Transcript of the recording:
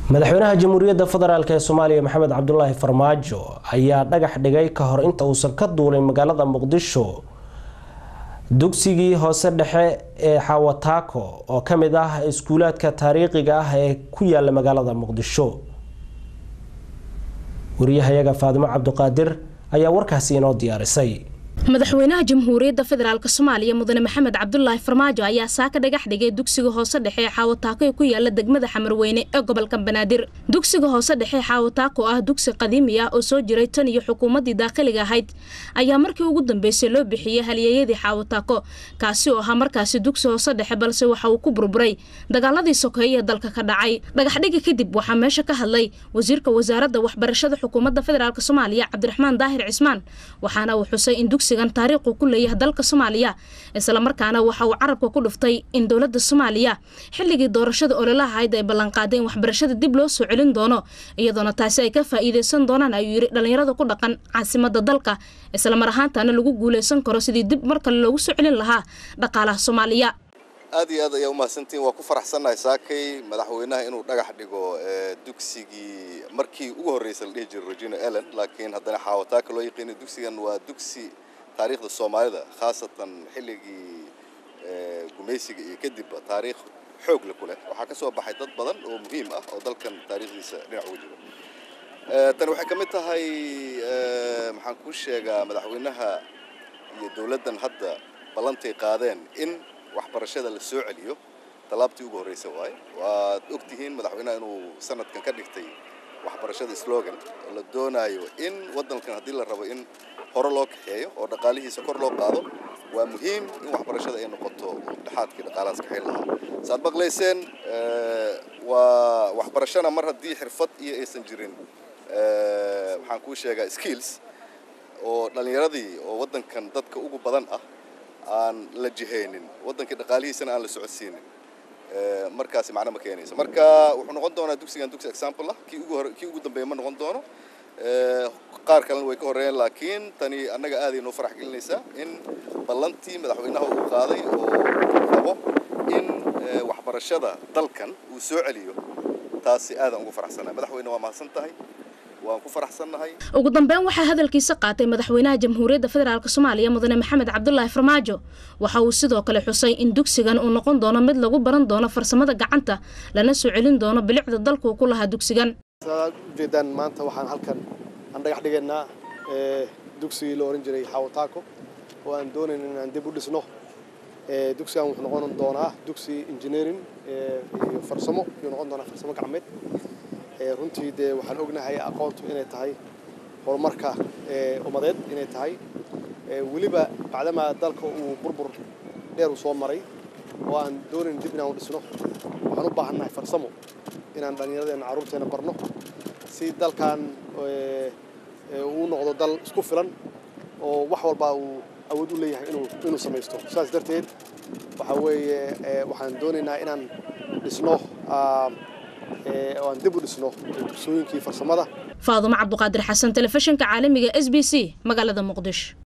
madaxweynaha jamhuuriyadda federaalk ee soomaaliya maxamed cabdulaahi farmaajo ayaa dhagax dhigay ka hor inta uusan ka duulin magaalada muqdisho dugsigii hoose dhexe ee xawataako oo ka mid ah iskuulaadka taariikhiga ah ee ku yaala magaalada muqdisho wariyahayaga faadimo cabdiqaadir ayaa warkaasi inoo diyaarisay madaxweynaha jamhuuriyadda federaalk soomaaliya mudane maxamed cabdulaahi farmaajo ayaa saaka dhagax dhigay dugsiga hoose dhexe ee xaawataako ee ku yaala degmada xamarweyne ee gobolka banaadir dugsiga hoose dhexe ee xaawataako ah dugsi qadiimi ah oo soo jiray tan iyo xukuumaddii daakhiliga ahayd ayaa markii ugu dambeysay loo bixiyey halyeeyadii xaawataako kaasi oo ahaa markaasi dugsi hoose dhexe balse waxa uu ku burburay dagaaladii sokeeye ee dalka ka dhacay dhagaxdhiga kadib waxaa meesha ka hadlay wasiirka wasaaradda waxbarashada xukuumadda federaalk soomaaliya cabdiraxmaan daahir cismaan waxaana uu xusay in dugsigan taariikhu ku leeyahay dalka soomaaliya islamarkaana waxa uu carabka ku dhuftay in dowladda soomaaliya xilligii doorashada ololaha ahayd ay ballanqaaday in waxbarashada dib loo soo celin doono iyadoona taasi ay ka faa'iideysan doonaan ayuu yidhi dhallinyarada ku dhaqan caasimada dalka islamar ahaantaana lagu guuleysan karo sidii dib mar kale loogu soo celin lahaa dhaqaalaha soomaaliya aad iyo aad ayaa umahadsantiin waa ku faraxsannahay saakay madaxweynaha inuu dhagax dhigo dugsigii markii ugu horreysay la dhihi jiray regina ellen laakiin haddana xaawataaka loo yaqiina dugsigan waa dugsi taariikhda soomaalida khaasatan xilligii gumaysiga iyo kadib taariikh xoog le ku leh waxaa ka soo baxay dad badan oo muhiim ah oo dalkan taariikhdiisa dhinac uga jiro tani waxay ka mid tahay maxaan kuu sheegaa madaxweynaha iyo dowladdan hadda ballantay qaadeen in waxbarashada la soo celiyo tallaabtii ugu horreysa waaye waad og tihiin madaxweynaha inuu sanadkan ka dhigtay waxbarashada slogan oo la doonaayo in waddankan haddii la rabo in hore loo kaxeeyo oo dhaqaalihiisa kor loo qaado waa muhiim in waxbarashada ay noqoto dhexaadkii dhaqaalahaas kaxeyn lahaa saad maqlayseen waa waxbarashana mar haddii xirfad iyo aysan jirin maxaan kuu sheegaa skills oo dhallinyaradii oo waddankan dadka ugu badan ah aan la jihaynin waddankii dhaqaalihiisana aan la socodsiinin markaasi macno ma keenayso marka wuxuu noqon doonaa dugsigan dugsi example ah kii ugu hore kii ugu dambeeya ma noqon doono qaar kalena way ka horreeyeen laakiin tani annaga aaday noo farax gelinaysaa in ballantii madaxweynaha uu qaaday oo rabo in waxbarashada dalkan uu soo celiyo taasi aadaan ugu faraxsannahay madaxweyne waa mahadsan tahay waan ku faraxsannahay ugu dambeyn waxaa hadalkiisa qaatay madaxweynaha jamhuuriyadda federaalk soomaaliya mudane maxamed cabdulaahi farmaajo waxa uu sidoo kale xusay in dugsigan uu noqon doono mid lagu baran doono farsamada gacanta lana soo celin doono bilicda dalkuu ku lahaa dugsigan saad ujeedaan maanta waxaan halkan aan dhagax dhigaynaa dugsigii la ohan jiray xawataako oo aan doonayn in aan dib u dhisno dugsigan wuxuu noqon doonaa dugsi engineering iyo farsamo ayuu noqon doonaa farsamo gacmeed runtii dee waxaan ognahay aqoontu inay tahay horumarka ummadeed inay tahay weliba bacdamaa dalka uu burbur dheer uu soo maray oo aan doonayn dib inaan u dhisno waxaan u baahannahay farsamo inaan dhallinyaradeenna carruurteenna barno si dalkan uu noqdo dal isku filan oo wax walba uu awood u leeyahay inuu inuu samaysto saas darteed waxaa weeye waxaan doonaynaa inaan dhisno oo aan dib u dhisno dugsooyinkii farsamada faadumo cabduqaadir xasan telefishinka caalamiga s b c magaalada muqdisho